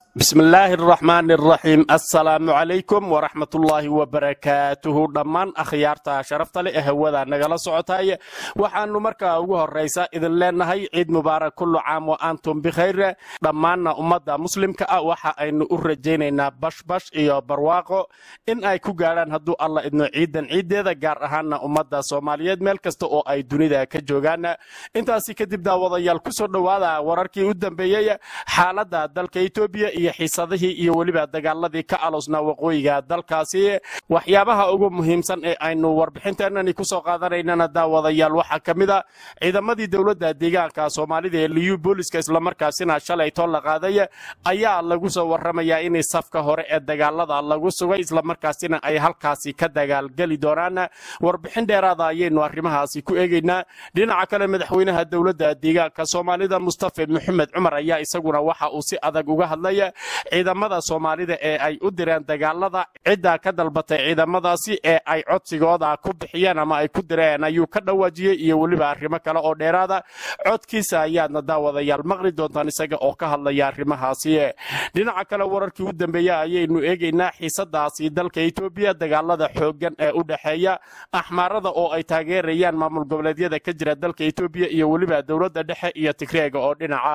bismi illaahi araxmaani araxiim assalaamu calaykum waraxmatullaahi wabarakaatuhu dhammaan akhyaarta sharafta leh ee hawada nagala socotay waxaannu markaa ugu horraysa idin leenahay ciid mubaarak kullu caam wa antum bikhayr dhammaanna ummadda muslimka ah waxa aynu u rajaynaynaa bashbash iyo barwaaqo in ay ku gaadhaan hadduu alla idno ciidan ciiddeeda gaar ahaanna ummadda soomaaliyeed meel kasta oo ay dunida ka joogaan intaasi kadib daawadayaal ku soo dhowaada wararkii u dambeeyey xaaladda dalka etoobiya iyo xiisadihii iyo weliba dagaaladii ka aloosnaa waqooyiga dalkaasi waxyaabaha ugu muhiimsan ee aynu warbixinteenani kusoo qaadanaynana daawadayaal waxaa ka mid a ciidamadii dowladda deegaanka soomaalida ee liyu booliska islamarkaasina shalay too la qaaday ayaa lagu soo warramayaa inay safka hore ee dagaalada lagu sugay islamarkaasina ay halkaasi ka dagaalgeli doonaan warbixin dheeraada ayaynu arrimahaasi ku eegaynaa dhinaca kale madaxweynaha dowladda deegaanka soomaalida mustafa maxamed cumar ayaa isaguna waxa uu si adag uga hadlay ciidamada soomaalida ee ay u direen dagaalada cidda ka dalbatay ciidamadaasi ee ay codsigooda ku bixiyeen ama ay ku direen ayuu ka dhawaajiyey iyo weliba arrimo kale oo dheeraada codkiisa ayaadna daawadayaal maqli doontaan isaga oo ka hadlaya arrimahaasi dhinaca kale wararkii u dambeeya ayaynu eegaynaa xiisadaasi dalka etoobiya dagaalada xooggan ee u dhexeeya axmaarada oo ay taageerayaan maamul goboleedyada ka jira dalka etoobiya iyo weliba dowladda dhexe iyo tigreega oo dhinaca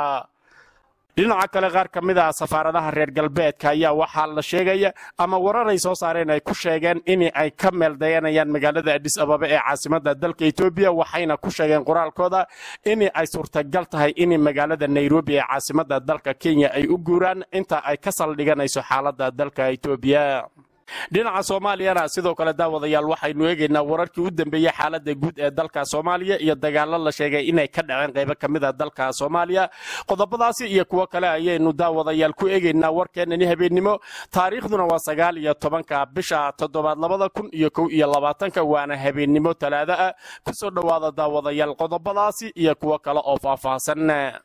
dhinaca kale qaar ka mid ah safaaradaha reer galbeedka ayaa waxaa la sheegaya ama wararay soo saareen ay ku sheegeen in ay ka meel dayanayaan magaalada adis ababa ee caasimada dalka etoobiya waxayna ku sheegeen qoraalkooda in ay suurtagal tahay in magaalada nairobi ee caasimada dalka kenya ay u guuraan inta ay ka saldhiganayso xaalada dalka etoobiya dhinaca soomaaliyana sidoo kale daawadayaal waxaynu eegaynaa wararkii u dambeeyey xaalada guud ee dalka soomaaliya iyo dagaalo la sheegay inay ka dhaceen qaybo ka mid a dalka soomaaliya qodobadaasi iyo kuwo kale ayaynu daawadayaal ku eegaynaa warkeenani habeennimo taariikhduna waa sagaal iyo tobanka bisha toddobaad labada kun iyo kow iyo labaatanka waana habeennimo talaada ah kusoo dhowaada daawadayaal qodobadaasi iyo kuwo kale oo faahfaahsan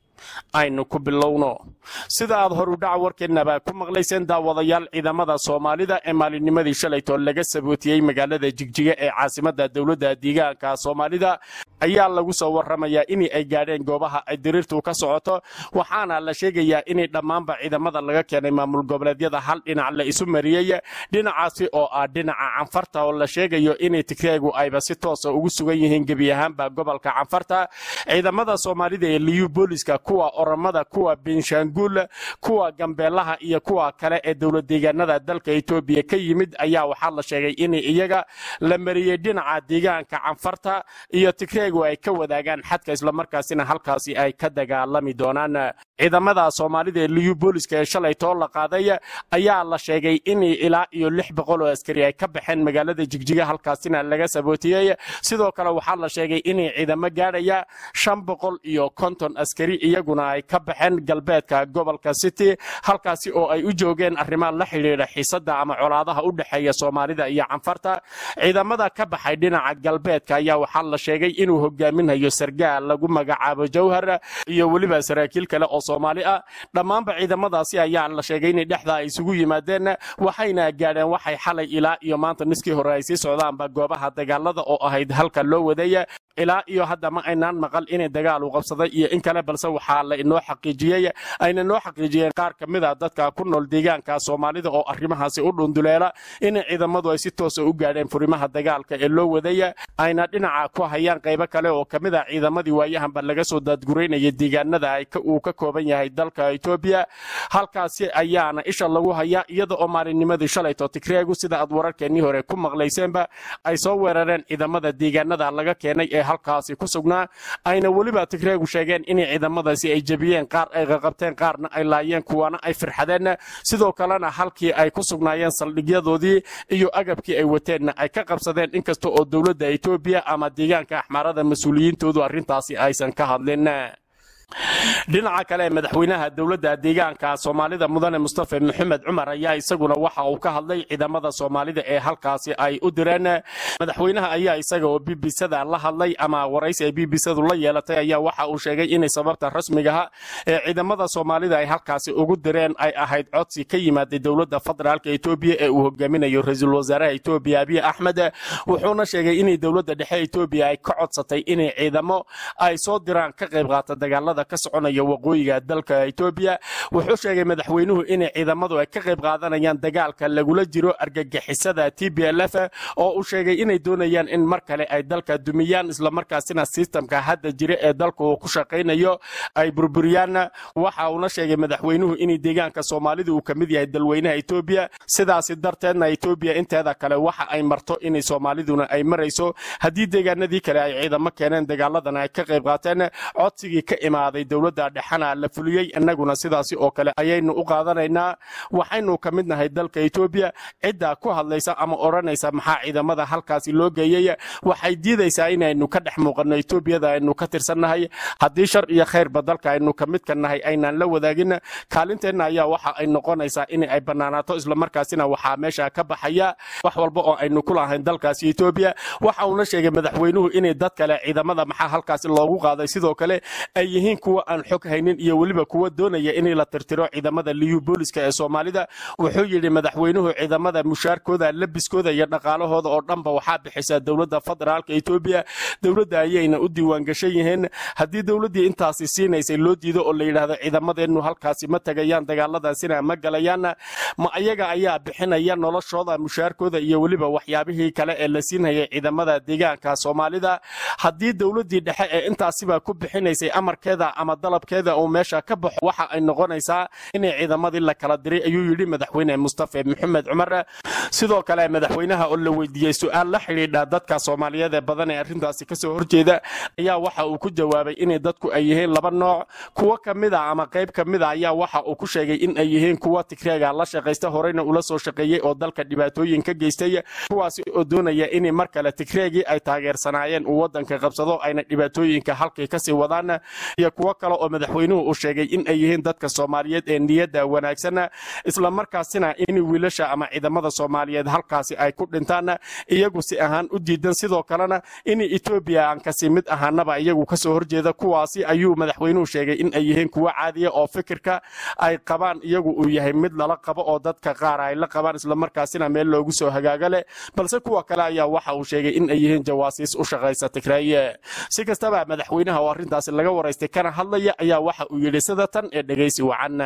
aynu ku bilowno sida aad horudhaca warkeennaba ku maqlayseen daawadayaal ciidamada soomaalida ee maalinnimadii shalaytoo laga sabootiyey magaalada jigjiga ee caasimada dowladda deegaanka soomaalida ayaa lagu soo warramayaa in ay gaadheen goobaha ay diriirtu ka socoto waxaana la sheegayaa inay dhammaanba ciidamada laga keenay maamul goboleedyada hal dhinac la isu mariyey dhinacaasi oo ah dhinaca canfarta oo la sheegayo inay tigreegu ayba si toosa ugu sugan yihiin gebi ahaanba gobolka canfarta ciidamada soomaalida ee liyu booliska kuwa oromada kuwa benshaanguul kuwa gambeelaha iyo kuwa kale ee dowlad deegaanada dalka etoobiya ka yimid ayaa waxaa la sheegay in iyaga la mariyey dhinaca deegaanka canfarta iyo tigreegu ay ka wadaagaan xadka islamarkaasina halkaasi ay ka dagaalami doonaan ciidamada soomaalida ee liyu booliska ee shalay too la qaaday ayaa la sheegay in ilaa iyo lix boqol oo askari ay ka baxeen magaalada jigjiga halkaasina laga sabootiyey sidoo kale waxaa la sheegay in ciidamo gaadhaya shan boqol iyo konton askari iyaguna ay ka baxeen galbeedka gobolka city halkaasi oo ay u joogeen arrimaha la xidhiidha xiisada ama colaadaha u dhexeeya soomaalida iyo canfarta ciidamada ka baxay dhinaca galbeedka ayaa waxaa la sheegay inuu hogaaminayo sargaal lagu magacaabo jawhar iyo weliba saraakiil kale oo soomaali ah dhammaanba ciidamadaasi ayaa la sheegay inay dhexda ay isugu yimaadeen waxayna gaadheen waxay xalay ilaa iyo maanta niskii hore ay sii socdaanba goobaha dagaalada oo ahayd halka loo wadaya ilaa iyo hadda ma aynaan maqal inay dagaal u qabsaday iyo in kale balse waxaa la inoo xaqiijiyey ayna noo xaqiijiyeen qaar ka mid a dadka ku nool deegaanka soomaalida oo arrimahaasi u dhunduleela in ciidamadu ay si toosa u gaadheen furimaha dagaalka ee loo wadaya ayna dhinaca ku hayaan qaybo kale oo ka mid a ciidamadii waayahanba laga soo daadguraynaya deegaanada uu ka kooban yahay dalka etoobiya halkaasi ayaana isha lagu hayaa iyada oo maalinnimadii shalayto tigreegu sida aad wararkeennii hore ku maqlayseenba ay soo weerareen ciidamada deegaanada laga keenay ee halkaasi ku sugnaa ayna weliba tigreegu sheegeen inay ciidamadaasi ay jebiyeen qaar ay qaqabteen qaarna ay laayeen kuwana ay firxadeen sidoo kalena halkii ay ku sugnaayeen saldhigyadoodii iyo agabkii ay wateenna ay ka qabsadeen inkasta oo dowladda etoobiya ama deegaanka axmaarada mas-uuliyiintoodu arrintaasi aysan ka hadlin dhinaca kale madaxweynaha dowladda deegaanka soomaalida mudane mustafa maxamed cumar ayaa isaguna waxa uu ka hadlay ciidamada soomaalida ee halkaasi ay u direen madaxweynaha ayaa isaga oo bbcda la hadlay ama waraysi ay bbcdu la yeelatay ayaa waxa uu sheegay inay sababta rasmigaha ee ciidamada soomaalida ay halkaasi ugu direen ay ahayd codsi ka yimaaday dowladda federaalka etoobiya ee uu hogaaminayo ra-iisul wasaaraha etoobiya abiy axmed wuxuuna sheegay inay dowladda dhexe etoobiya ay ka codsatay inay ciidamo ay soo diraan ka qayb qaata dagaalada dagaalada ka soconaya waqooyiga dalka etoobiya wuxuu sheegay madaxweynuhu inay ciidamadu ay ka qayb qaadanayaan dagaalka lagula jiro argagixisada t b l f oo uu sheegay inay doonayaan in mar kale ay dalka dumiyaan islamarkaasina sistamka hadda jira ee dalka uu ku shaqaynayo ay burburiyaan waxa uuna sheegay madaxweynuhu in deegaanka soomaalida uu ka mid yahay dalweynaha etoobiya sidaasi darteedna etoobiya inteeda kale waxa ay marto inay soomaaliduna ay marayso haddii deegaanadii kale ay ciidamo keeneen dagaaladana ay ka qayb qaateen codsigii ka imaaday dowladda dhexana la fuliyey innaguna sidaasi oo kale ayaynu u qaadanaynaa waxaynu ka mid nahay dalka etoobiya cidda ku hadlaysa ama odhanaysa maxaa ciidamada halkaasi loo geeyey waxay diidaysaa inaynu ka dhex muuqanno etoobiyada aynu ka tirsannahay haddii shar iyo khayrba dalka aynu ka midka nahay aynaan la wadaagin kaalinteenna ayaa waxa ay noqonaysaa in ay bannaanaato islamarkaasina waxaa meesha ka baxaya wax walba oo aynu ku lahayn dalkaasi etoobiya waxa uuna sheegay madaxweynuhu inay dad kale ciidamada maxaa halkaasi loogu qaaday sidoo kale ay yihiin kuwa aan xog haynin iyo weliba kuwa doonaya in la tirtiro ciidamada liyu booliska ee soomaalida wuxuu yidhi madaxweynuhu ciidamada mushaarkooda labiskooda iyo dhaqaalahooda oo dhanba waxaa bixisa dowladda federaalka etoobiya dowladda ayayna u diiwaangashan yihiin haddii dowladdii intaasi siinaysay loo diido oo la yidhaahdo ciidamadeennu halkaasi ma tegayaan dagaaladaasina ma galayaan ma ayaga ayaa bixinaya noloshooda mushaarkooda iyo weliba waxyaabihii kale ee la siinayay ciidamada deegaanka soomaalida haddii dowladdii dhexe ee intaasiba ku bixinaysay amarkeeda ama dalabkeeda uu meesha ka baxo waxa ay noqonaysaa inay ciidamadii la kala diray ayuu yidhi madaxweyne mustafe maxamed cumar sidoo kale madaxweynaha oo la weydiiyey su-aal la xidhiidha dadka soomaaliyeed ee badan ee arrintaasi kasoo horjeeda ayaa waxa uu ku jawaabay inay dadku ay yihiin laba nooc kuwo ka mid a ama qayb ka mid a ayaa waxa uu ku sheegay in ay yihiin kuwa tigreega la shaqaysta horeyna ula soo shaqeeyey oo dalka dhibaatooyin ka geystay kuwaasi oo doonaya in mar kale tigreegii ay taageersanaayeen uu wadanka qabsado ayna dhibaatooyinka halkay kasii wadaan iyo kuwo kale oo madaxweynuhu uu sheegay in ay yihiin dadka soomaaliyeed ee niyadda wanaagsan islamarkaasina in wiilasha ama ciidamada soomaaliyeed halkaasi ay ku dhintaan iyagu si ahaan u diidan sidoo kalena in etoobiya aan kasi mid ahaanaba iyagu kasoo horjeeda kuwaasi ayuu madaxweynuhu sheegay in ay yihiin kuwo caadiya oo fikirka ay qabaan iyagu uu yahay mid lala qabo oo dadka qaar ay la qabaan islamarkaasina meel loogu soo hagaaga leh balse kuwa kale ayaa waxa uu sheegay in ay yihiin jawaasiis u shaqaysa tigraaye si kastaba madaxweynaha oo arrintaasi laga waraystay kana hadlaya ayaa waxa uu yidhi sida tan ee dhegaysi wacan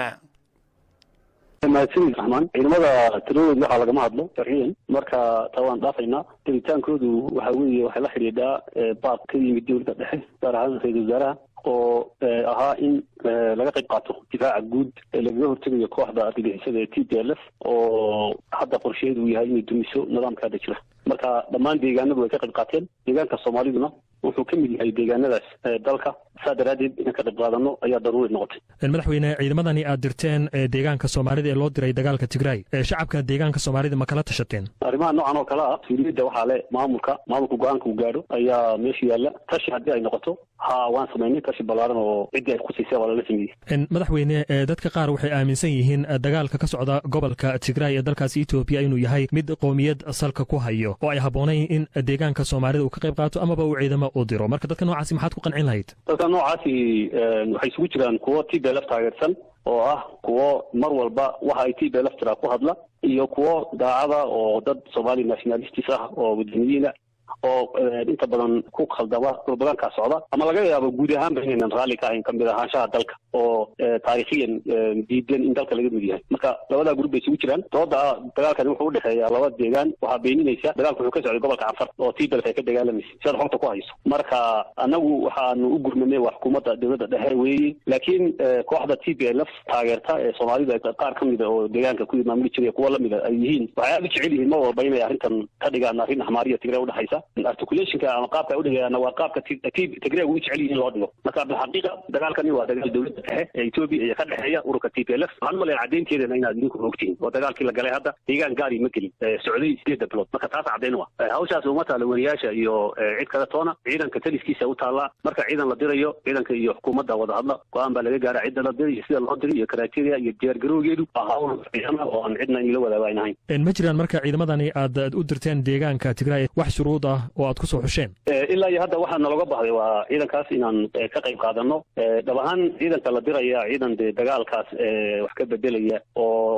mahadsanid raxmaan ciidamada tiradooda waxaa lagama hadlo sharciyan marka taa waan dhaafaynaa tegitaankoodu waxa weeye waxay la xidhiidhaa baaq ka yimid dowladda dhexe gaar ahaan ra-isul wasaaraha oo ahaa in laga qayb qaato difaaca guud ee lagaga hortegayo kooxda argagixisada ee t p l f oo hadda qorsheedu uu yahay inay dumiso nidaamka hadda jira marka dhammaan deegaanadu way ka qayb qaateen deegaanka soomaaliduna wuxuu ka mid yahay deegaanadaas dalka saa daraaddeed inaan ka qayb qaadano ayaa daruuri noqotay madaxweyne ciidamadani aad dirteen deegaanka soomaalida ee loo diray dagaalka tigraay shacabka deegaanka soomaalida ma kala tashateen arrimaha noocan oo kale ah mas-uuliyadda waxaa le maamulka maamulka go-aanka uu gaadho ayaa meesha yaalla tashi haddii ay noqoto ha waan samaynay tashi ballaaran oo ciddii ay kusiisay waa lala sameeyey madaxweyne dadka qaar waxay aaminsan yihiin dagaalka ka socda gobolka tigraay ee dalkaasi etoobiya inuu yahay mid qoomiyad salka ku hayo oo ay habboonayn in deegaanka soomaalida uu ka qayb qaato amaba uu ciidamo u diro marka dadka noocaasi maxaad ku qancin lahayd dadka noocaasi waxay isugu jiraan kuwo t b lf taageersan oo ah kuwo mar walba waxa ay t b lf tiraa ku hadla iyo kuwo daacada oo dad somali nationalistis ah oo wadaniyiina oo inta badan ku khaldama propagandkaa socda ama laga yaabo guud ahaanba inaynan raalli ka ahayn kamid ahaanshaha dalka oo taariikhiyan diidan in dalka laga mid yahay marka labadaa gurub bay isugu jiraan dooda dagaalkani wuxuu udhexeeyaa laba deegaan waxaa beeninaysa dagaalku wuxuu ka socday gobolka canfar oo tibelf ay ka dagaalamaysa sidaad xogta ku hayso marka anagu waxaanu u gurmanay waa xukuumadda dowladda dhexe weeye laakiin kooxda t b l f taageerta ee soomaalida qaar ka mida oo deegaanka ku maamuli jiray kuwa lamida ay yihiin waxay aada u jecel yihiin mar walba inay arrintan ka dhigaan arrin axmaariya tigre udhexaysa articulationka ama qaabka ay udhigayaana waa qaabka tigreeg u jecel yihiin loo dhigo marka bilxaqiiqa dagaalkani waa dagaal dowladda dhexe ee etoobiya iyo ka dhexeeya ururka t p l f waxaan umalayn caddaynteedana inaad idinku ogtihiin oo dagaalkii la galay hadda deegaan gaari ma gelin socday sideedda bilood marka taas caddayn wa hawshaas uma taala wariyaasha iyo cid kale toona ciidanka taliskiisa u taallaa marka ciidan la dirayo ciidanka iyo xukuumadda wada hadla go-aan baa laga gaara cidda la diray iyo sida loo diray iyo criteria iyo diyaargarowgeedu waa hawl ciidana oo aan cidna in la wadaago ayna hayn ma jiraan marka ciidamadani aad u dirteen deegaanka tigraay wax shuruud ah oo aad kusoo xusheen ilaa iyo hadda waxaa naloga bahday waa ciidankaas inaan ka qayb qaadano dhab ahaan ciidanka la diraya ciidan dee dagaalkaas wax ka bedelaya oo muxuu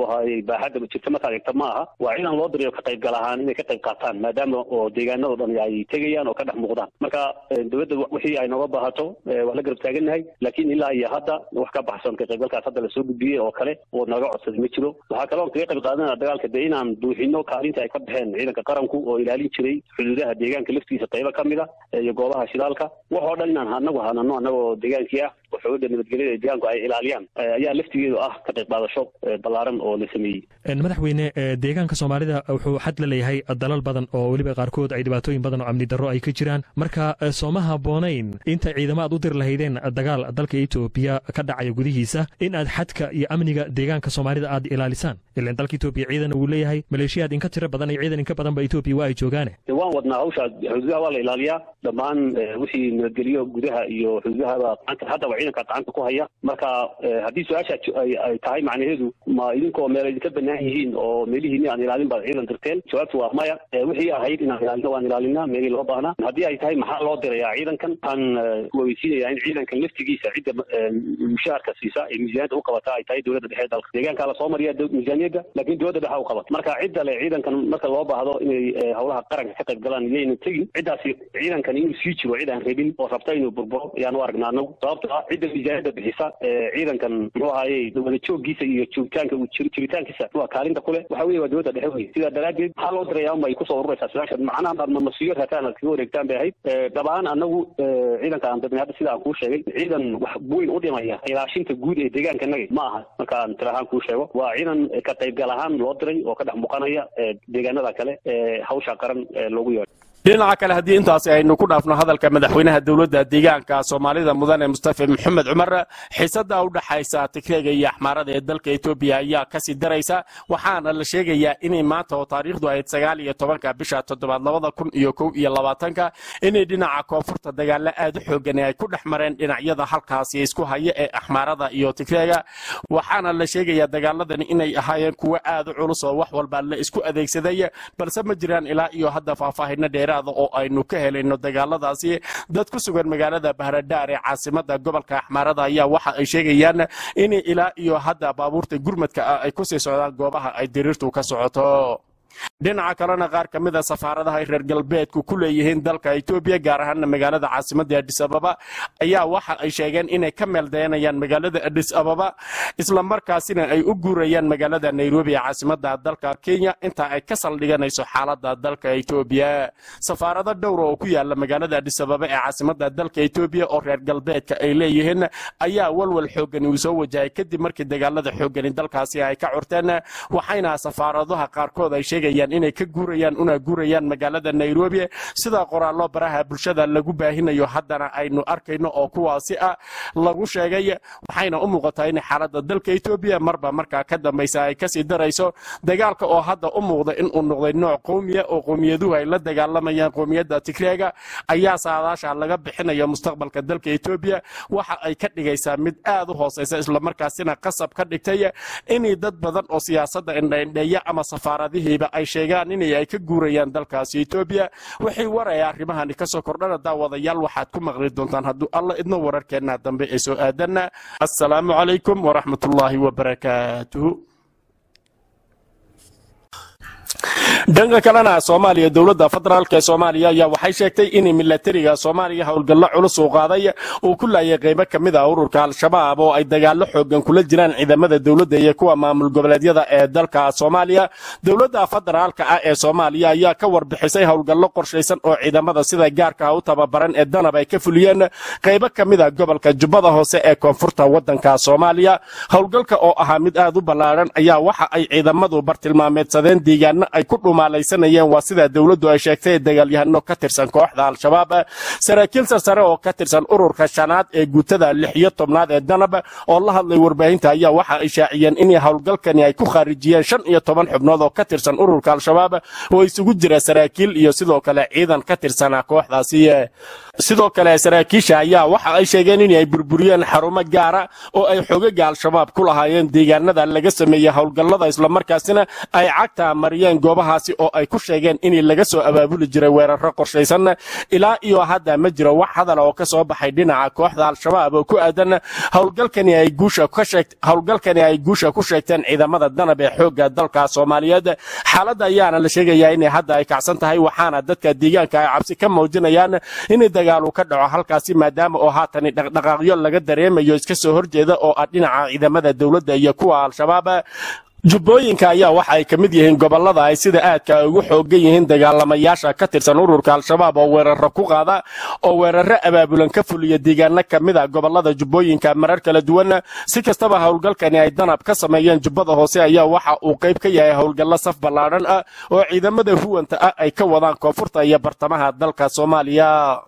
ahaayey baaxadda jirta markaad eegta ma aha waa ciidan loo dirayo ka qaybgal ahaan inay ka qayb qaataan maadaama oo deegaanado dhan ay tegayaan oo ka dhex muuqdaan marka dowladda wixii ay nooga baahato waa la garab taagannahay laakiin ilaa iyo hadda wax ka baxsan ka qaybgalkaas hadda lasoo gudbiyey oo kale oo naga codsaday ma jiro waxaa kaloo kaga qayb qaadanaa dagaalka dee inaan buuxino kaalinta ay ka baxeen ciidanka qaranku oo ilaalin jiray xuduudaha deegaanka laftiisa qaybo ka mid a iyo goobaha shidaalka wax oo dhan inaan anagu hanano annagoo deegaankii ah oo xoogada nabadgelyada ee deegaanku ay ilaaliyaan ayaa laftigeedu ah ka qayb qaadasho ballaaran oo la sameeyey madaxweyne deegaanka soomaalida wuxuu xad la leeyahay dalal badan oo weliba qaarkood ay dhibaatooyin badan oo amni darro ay ka jiraan marka sooma habboonayn inta ciidamo aad u diri lahaydeen dagaal dalka etoobiya ka dhacaya gudihiisa in aad xadka iyo amniga deegaanka soomaalida aad ilaalisaan ilan dalka etoobiya ciidan uu leeyahay maleeshiyaad inka tiro badan iyo ciidan inka badanba etoobiya waa ay joogaane waan wadnaa hawsha xuduudaha waa la ilaaliyaa dhammaan wixii nabadgelyo gudaha iyo xuduudahaba gacanta haddaba ciidanka gacanta ku haya marka haddii su-aasha ay tahay macnaheedu ma idinkoo meel idinka banaan yihiin oo meelihiini aan ilaalin baad ciidan dirteen jawaabtu waa maya wixii ahayd inaan ilaalino waan ilaalinaa meelii loo baahnaa haddii ay tahay maxaa loo dirayaa ciidankan waxaan weysiinayaa in ciidankan laftigiisa cidda mushaharka siisa ee miisaaniyadda u qabata ay tahay dowladda dhexe dalka deegaankaa lasoo mariya miisaaniyadda laakiin dowladda dhexe u qabata marka cidda le ciidankan marka loo baahdo inay howlaha qaranka ka qayb galaan iyayna tegin ciddaasi ciidankan inuu sii jiro cid aan rabin oo rabta inuu burburo ayaan u aragnaa anagu sababto ah cidda miisaaniyadda bixisa ciidankan muxuu ahaayey wada jooggiisa iyo joogitaanka jiritaankiisa waa kaalinta kule waxa weye waa dowladda dhexe wey sidaa daraaddeed maxaa loo diraya unbay kusoo ururaysaa su-aasha macnaha baad mamasiyo rataan aad kaga wareegtaan bay ahayd dhabaan anagu ciidanka aan dirnay hadda sida aan kuu sheegay ciidan wax weyn u dhimaya ilaashinta guud ee deegaankanaga ma aha markaan tir ahaan kuu sheego waa ciidan ka qaybgal ahaan loo diray oo ka dhex muuqanaya deegaanada kale ee hawsha qaran loogu yeedho dhinaca kale haddii intaasi aynu ku dhaafno hadalka madaxweynaha dowladda deegaanka soomaalida mudane mustafa maxamed cumar xiisada u dhaxaysa tigreega iyo axmaarada ee dalka etoobiya ayaa kasii daraysa waxaana la sheegayaa inay maanta oo taariikhdu ahayd sagaal iyo tobanka bisha toddobaad labada kun iyo kow iyo labaatanka inay dhinaca koonfurta dagaalo aad u xoogan ay ku dhex mareen dhinacyada halkaasi isku haya ee axmaarada iyo tigreega waxaana la sheegayaa dagaaladani inay ahaayeen kuwo aad u culus oo wax walba la isku adeegsaday balse ma jiraan ilaa iyo hadda faahfaahino dheera oo aynu ka helayno dagaaladaasi dad ku sugan magaalada bahradhaar ee caasimada gobolka axmaarada ayaa waxa ay sheegayaan in ilaa iyo hadda baabuurta gurmadka ah ay kusii socdaan goobaha ay diriirtu ka socoto dhinaca kalena qaar ka mid a safaaradaha ay reer galbeedku ku leeyihiin dalka etoobiya gaar ahaana magaalada caasimada adis ababa ayaa waxa ay sheegeen inay ka meeldayanayaan magaalada adis ababa islamarkaasina ay u guurayaan magaalada nairobi ee caasimada dalka kenya inta ay ka saldhiganayso xaalada dalka etoobiya safaarado dhowra oo ku yaala magaalada adis ababa ee caasimada dalka etoobiya oo reer galbeedka ay leeyihiin ayaa walwal xoogani uu soo wajahay kadib markii dagaalada xoogani dalkaasi ay ka curteen waxayna safaaradaha qaarkood ay sheegayaan inay ka guurayaan una guurayaan magaalada nairobi sida qoraallo baraha bulshada lagu baahinayo haddana aynu arkayno oo kuwaasi ah lagu sheegay waxayna u muuqataa in xaalada dalka etoobiya marba markaa ka dambaysa ay kasii darayso dagaalka oo hadda u muuqda inuu noqday nooc qowmiya oo qowmiyaduhu ay la dagaalamayaan qowmiyadda tigreega ayaa saadaasha laga bixinayo mustaqbalka dalka etoobiya waxa ay ka dhigaysaa mid aad u hooseysa islamarkaasina qasab ka dhigtay inay dad badan oo siyaasadda indhaindheeya ama safaaradihiiba ay sheegaan inay ay ka guurayaan dalkaasi etoobiya wixii waraya arrimahani kasoo kordhana daawadayaal waxaad ku maqli doontaan hadduu alla idno wararkeenna dambe ee soo aadanna assalaamu calaykum waraxmatullaahi wabarakaatuhu dhanka kalena soomaaliya dowladda federaalk ee soomaaliya ayaa waxay sheegtay in milatariga soomaaliya howlgallo culus uu qaaday uu ku laayay qaybo ka mid ah ururka al-shabaab oo ay dagaallo xoogan kula jiraan ciidamada dowladda iyo kuwa maamul goboleedyada ee dalka soomaaliya dowladda federaalka ah ee soomaaliya ayaa ka warbixisay howlgallo qorshaysan oo ciidamada sida gaarka u tababaran ee danab ay ka fuliyeen qaybo ka mid ah gobolka jubbada hoose ee koonfurta waddanka soomaaliya howlgalka oo ahaa mid aad u ballaaran ayaa waxa ay ciidamadu bartilmaameedsadeen deegaano ay ku dhumaalaysanayeen waa sida dowladdu ay sheegtay dagaalyahano ka tirsan kooxda al-shabaab saraakiil sarsare oo ka tirsan ururka shanaad ee guutada lix iyo tobnaad ee danab oo la hadlay warbaahinta ayaa waxa ay shaaciyeen in howlgalkani ay ku khaarijiyeen shan iyo toban xubnood oo ka tirsan ururka al-shabaab oo isugu jira saraakiil iyo sidoo kale ciidan ka tirsana kooxdaasi sidoo kale saraakiisha ayaa waxa ay sheegeen in ay burburiyeen xarumo gaara oo ay xogaga al-shabaab ku lahaayeen deegaanada laga sameeyey howlgallada islamarkaasina ay cagta mariyeen goobaha goobahaasi oo ay ku sheegeen in laga soo abaabuli jiray weeraro qorshaysan ilaa iyo hadda ma jiro wax hadal oo ka soo baxay dhinaca kooxda al-shabaab oo ku aadan howlgalkani ay guusha ka sheegt howlgalkani ay guusha ku sheegteen ciidamada danab ee xoogga dalka soomaaliyeed xaaladda ayaana la sheegayaa inay hadda ay kacsan tahay waxaana dadka deegaanka ay cabsi ka muujinayaan in dagaalu ka dhaco halkaasi maadaama oo haatan dhaqdhaqaaqyo laga dareemayo iska soo horjeeda oo ah dhinaca ciidamada dowladda iyo kuwa al-shabaab jubbooyinka ayaa waxa ay ka mid yihiin gobollada ay sida aadka ugu xoogan yihiin dagaalamayaasha ka tirsan ururka al-shabaab oo weeraro ku qaada oo weeraro abaabulan ka fuliya deegaano ka mid a gobollada jubbooyinka marar kala duwan si kastaba howlgalkani ay danab ka sameeyeen jubbada hoose ayaa waxa uu qayb ka yahay howlgallo saf ballaadhan ah oo ciidamada huwanta ah ay ka wadaan koonfurta iyo bartamaha dalka soomaaliya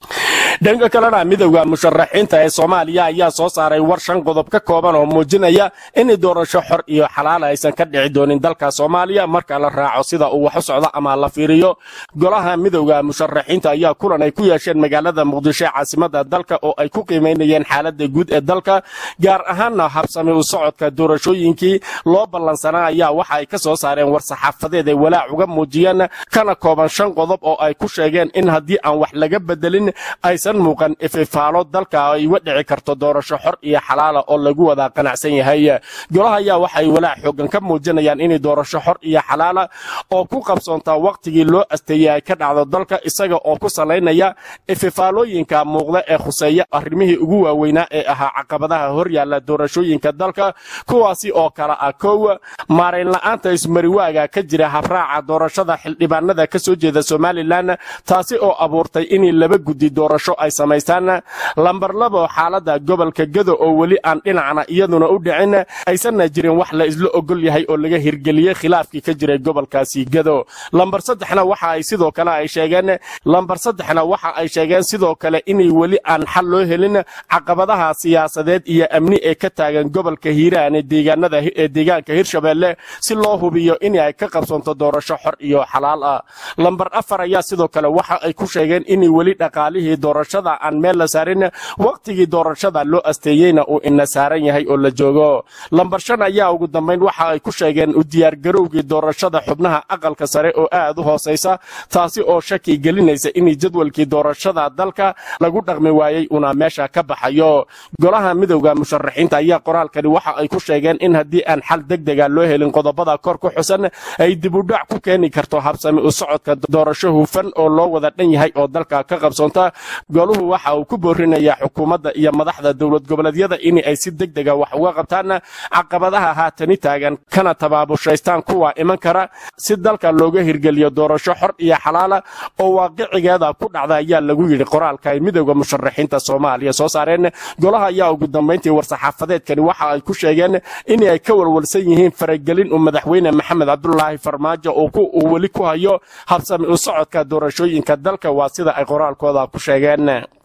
dhanka kalena midowda musharaxiinta ee soomaaliya ayaa soo saaray war shan qodob ka kooban oo muujinaya in doorasho xor iyo xalaal aysan ka dhici doonin dalka soomaaliya marka la raaco sida uu wax u socdo ama la fiiriyo golaha midowda musharaxiinta ayaa kulan ay ku yeesheen magaalada muqdisho ee caasimada dalka oo ay ku qiimaynayeen xaalada guud ee dalka gaar ahaanna habsami u socodka doorashooyinkii loo ballansanaa ayaa waxa ay ka soo saareen war saxaafadeed ay walaac uga muujiyeen kana kooban shan qodob oo ay ku sheegeen in haddii aan wax laga bedelin aysan muuqan ififaalo dalka ay uga dhici karto doorasho xor iyo xalaala oo lagu wada qanacsan yahay golaha ayaa waxay walaac xoogan ka muujinayaan inay doorasho xor iyo xalaala oo ku qabsoontaa wakhtigii loo asteeyey ay ka dhacdo dalka isaga oo ku salaynaya ififaalooyinka muuqda ee khuseeya arrimihii ugu waaweynaa ee ahaa caqabadaha hor yaalla doorashooyinka dalka kuwaasi oo kale ah kow maarayn la'aanta ismariwaaga ka jira habraaca doorashada xildhibaanada ka soo jeeda somalilan taasi oo abuurtay inay laba guddi doorasho ay samaystaan lambar labo xaalada gobolka gado oo weli aan dhinacna iyaduna u dhicin aysanna jirin wax la isla ogol yahay oo laga hirgeliyey khilaafkii ka jiray gobolkaasi gado lambar saddexna waxa ay sidoo kale ay sheegeen lambar saddexna waxa ay sheegeen sidoo kale inay weli aan xal loo helin caqabadaha siyaasadeed iyo amni ee ka taagan gobolka hiiraan ee deegaanada ee deegaanka hirshabeelle si loo hubiyo in ay ka qabsoonto doorasho xor iyo xalaal ah lambar afar ayaa sidoo kale waxa ay ku sheegeen inay weli dhaqaalihii doorashada aan meel la saarin wakhtigii doorashada loo asteeyeyna uu ina saaran yahay oo la joogo lambar shan ayaa ugu dambayn waxa ay ku sheegeen u diyaargarowgii doorashada xubnaha aqalka sare oo aad u hoosaysa taasi oo shaki gelinaysa in jadwalkii doorashada dalka lagu dhaqmi waayey una meesha ka baxayo golaha midowda musharaxiinta ayaa qoraalkani waxa ay ku sheegeen in haddii aan xal degdega loo helin qodobada kor ku xusan ay dibudhac ku keeni karto habsami u socodka doorasho hufan oo loo wada dhan yahay oo dalka ka qabsoonta goluhu waxa uu ku boorinayaa xukuumadda iyo madaxda dowlad goboleedyada in ay si degdega wax uga qabtaan caqabadaha haatani taagan kana tabaabushaystaan kuwa iman kara si dalka looga hirgeliyo doorasho xor iyo xalaala oo waaqicigeeda ku dhacda ayaa lagu yidhi qoraalka ay midowda musharaxiinta soomaaliya soo saareen golaha ayaa ugu dambayntii war-saxaafadeedkani waxa ay ku sheegeen in ay ka walwalsan yihiin faragelin uu madaxweyne maxamed cabdulaahi farmaajo uu weli ku hayo habsami u socodka doorashooyinka dalka waa sida ay qoraalkooda ku sheegeen